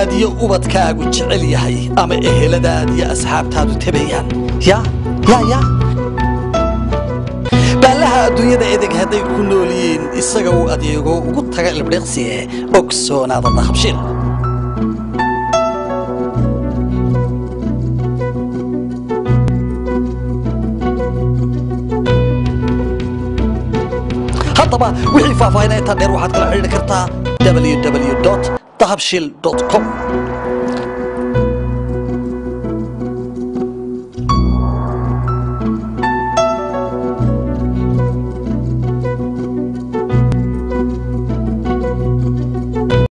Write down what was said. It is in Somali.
iyo ubadkaagu jecel yahay ama eheladaad iyo asxaabtaadu tabayaan ya ya ya baallaha adduunyada edeg hadday ku nool yihiin isaga uu adeego ugu taga ilbdhiqsiye ogsoonaada dahabshiil haddaba wixii faahfaahinaa intaa dheer waxaad kala xidhiidhi kartaa www dahabshil com